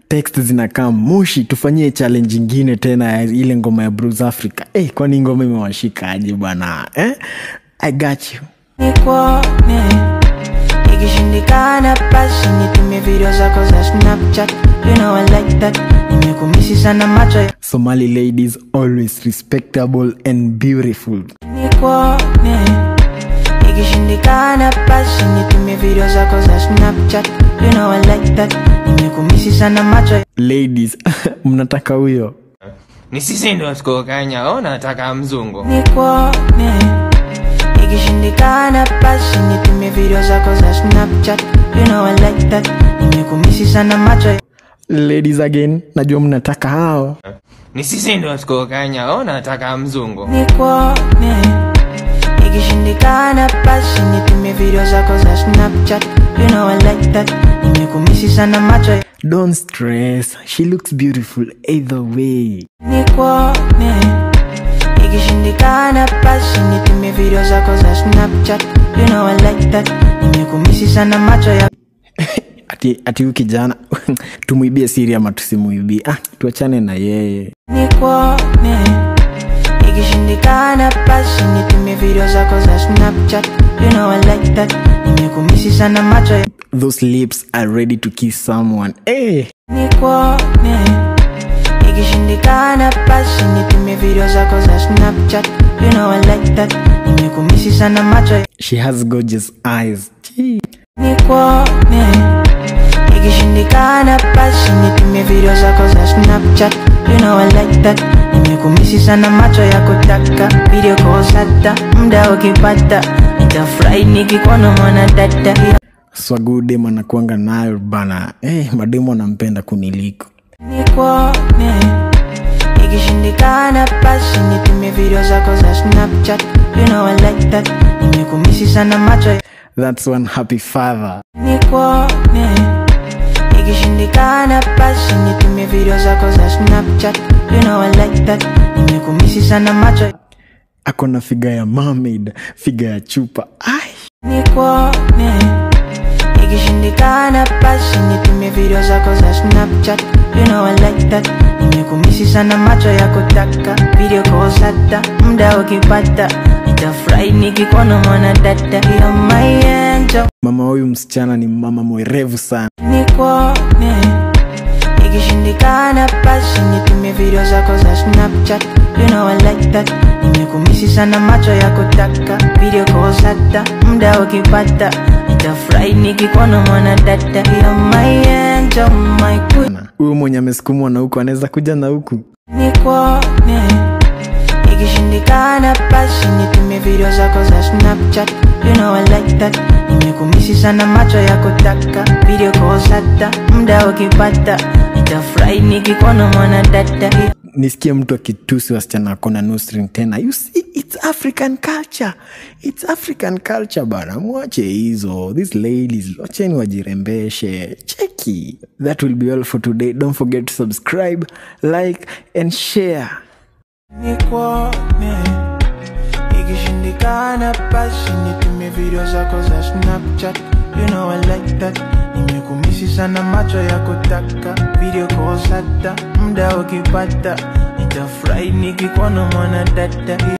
text zinakaa moshi tufanyie challenge ingine tena ya ile ngoma ya Bruce Africa eh, kwani ngoma imewashika aje bwana eh? I got you nikuone ikishindikana basi nitumie video zako za snapchat you know I like that nimekumisi sana macho ya- Somali ladies always respectable and beautiful nikuone ikishindikana basi nitumie video zako za snapchat you know I like that nimekumisi sana macho ya- ladies mnataka huyo ni sisi ndo tukokanya au nataka mzungu nikuone ikishindikana basi nitumie video zako za snapchat you know I like that nimekumisi sana macho ya- ladies again najua mnataka hao ni sisi ndo tukokanya au nataka mzungu nikuone ikishindikana basi nitumie video zako za snapchat you know I like that nimekumisi sana macho ya- don't stress she looks beautiful either way nikuone ikishindikana basi nitumie video zako za snapchat you know I like that nimekumisi sana macho ya ati ati huyu kijana tumwibie siri ama tusimwibie ah, tuachane na yeye nikuone ikishindikana basi nitumie video zako za snapchat you know I like that nimekumisi sana macho ya those lips are ready to kiss someone hey. nikuone ikishindikana basi nitumie video zako za snapchat you know I like that nimekumisi sana macho ya she has gorgeous eyes Gee. nikuone ikishindikana basi nitumie video zako za snapchat you know I like that nimekumisi sana macho ya kutaka video kosata mda ukipata nitafurahi nikikuona mwana dada swagudem anakuanga nayo bana hey, mademu anampenda kuniliko nikuone ikishindikana basi nitumie video zako za snapchat you know I like that nimekumisi sana macho ya that's one happy father nikuone ikishindikana basi nitumie video zako za snapchat you know I like that nimekumisi sana macho ya ako na figa ya mermaid figa ya chupa ai nikuone ikishindikana basi nitumie video zako za snapchat you know I like that nimekumisi sana macho ya kutaka video kosata mda ukipata nitafurahi nikikuona mwana dada ya my angel mama huyu msichana ni mama mwerevu sana nikuone ikishindikana basi nitumie video zako za snapchat you know I like that nimekumisi sana macho ya kutaka video kosata mda ukipata nitafurahi nikikuona mwana dada ya my angel my queen Na huyu mwenye amesukumwa na huku anaweza kuja na huku nikuone ikishindikana basi nitumie video zako za snapchat you know I like that nimekumisi sana macho ya kutaka video kosata mda ukipata nitafurahi nikikuona mwana dada nisikie mtu akitusi wasichana akona nusring tena you see, it's african culture it's african culture bana mwache hizo these ladies wacheni wajirembeshe cheki that will be all for today don't forget to subscribe like and share nikuone ikishindikana basi nitumie video zako za snapchat you know I like that nimekumisi sana macho ya kutaka video kosata mda ukipata nitafurahi nikikuona mwana dada